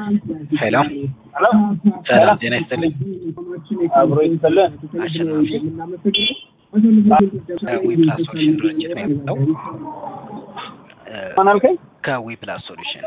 ሄሎ ሄሎ ሰላም ጤና ይስጥልኝ። አብሮ ይስጥልን። አሸናፊ ከዊ ፕላስ ሶሉሽን ድርጅት ነው የመጣው። ማን አልከኝ? ከዊ ፕላስ ሶሉሽን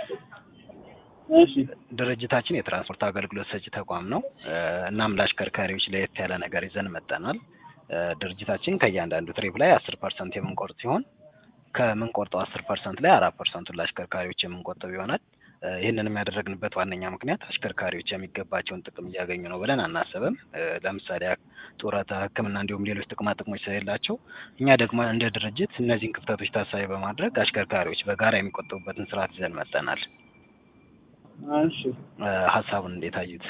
እሺ ድርጅታችን የትራንስፖርት አገልግሎት ሰጪ ተቋም ነው። እናም ለአሽከርካሪዎች ለየት ያለ ነገር ይዘን መጠናል። ድርጅታችን ከእያንዳንዱ ትሪፕ ላይ አስር ፐርሰንት የምንቆርጥ ሲሆን ከምንቆርጠው አስር ፐርሰንት ላይ አራት ፐርሰንቱን ለአሽከርካሪዎች የምንቆጥብ ይሆናል። ይህንንም ያደረግንበት ዋነኛ ምክንያት አሽከርካሪዎች የሚገባቸውን ጥቅም እያገኙ ነው ብለን አናስብም። ለምሳሌ ጡረታ፣ ሕክምና እንዲሁም ሌሎች ጥቅማ ጥቅሞች ስለሌላቸው እኛ ደግሞ እንደ ድርጅት እነዚህን ክፍተቶች ታሳቢ በማድረግ አሽከርካሪዎች በጋራ የሚቆጥቡበትን ስርዓት ይዘን መጠናል። እሺ ሀሳቡን እንዴት አዩት?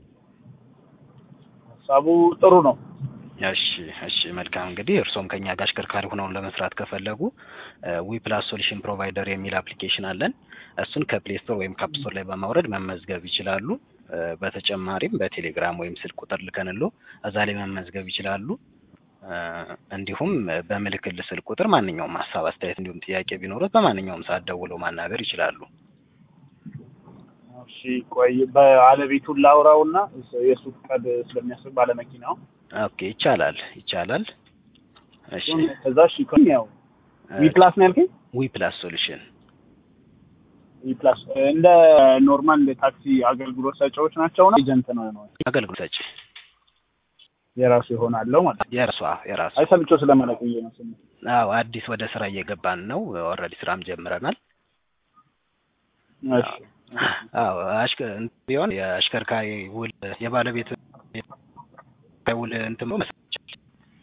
ሀሳቡ ጥሩ ነው። እሺ እሺ መልካም እንግዲህ እርስዎም ከኛ ጋር አሽከርካሪ ሆነውን ለመስራት ከፈለጉ ዊ ፕላስ ሶሉሽን ፕሮቫይደር የሚል አፕሊኬሽን አለን። እሱን ከፕሌይ ስቶር ወይም ካፕ ስቶር ላይ በማውረድ መመዝገብ ይችላሉ። በተጨማሪም በቴሌግራም ወይም ስልክ ቁጥር ልከንሎ እዛ ላይ መመዝገብ ይችላሉ። እንዲሁም በምልክል ስልክ ቁጥር ማንኛውም ሀሳብ፣ አስተያየት እንዲሁም ጥያቄ ቢኖሩት በማንኛውም ሰዓት ደውለው ማናገር ይችላሉ። እሺ ቆይ ባለቤቱን ላውራውና የሱ ፈቃድ ስለሚያስብ ባለመኪናው ኦኬ ይቻላል ይቻላል። እሺ ከዛ እሺ ኮን ያው ዊ ፕላስ ነው ያልከኝ? ዊ ፕላስ ሶሉሽን ዊ ፕላስ እንደ ኖርማል እንደ ታክሲ አገልግሎት ሰጪዎች ናቸው ነው ኤጀንት ነው ነው አገልግሎት ሰጪ የራሱ ይሆናለው ማለት ነው። የእርሷ የራሱ አይ ሰምቼው ስለመለቅዬ ነው ስም አዎ አዲስ ወደ ስራ እየገባን ነው። ኦልሬዲ ስራም ጀምረናል። እሺ አዎ አሽከ ቢሆን የአሽከርካሪ ውል የባለቤት ውል እንትን ብሎ መስራት ይቻላል።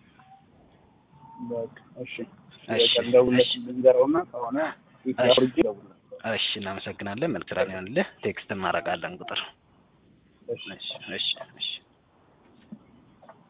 በቃ እሺ እሺ፣ ደውለት እሺ። ልንገረውና ከሆነ ይታወርጂ ደውለት እሺ እናመሰግናለን። መልክ ስራ ሊሆንልህ ቴክስት እናደርጋለን ቁጥር እሺ እሺ እሺ እሺ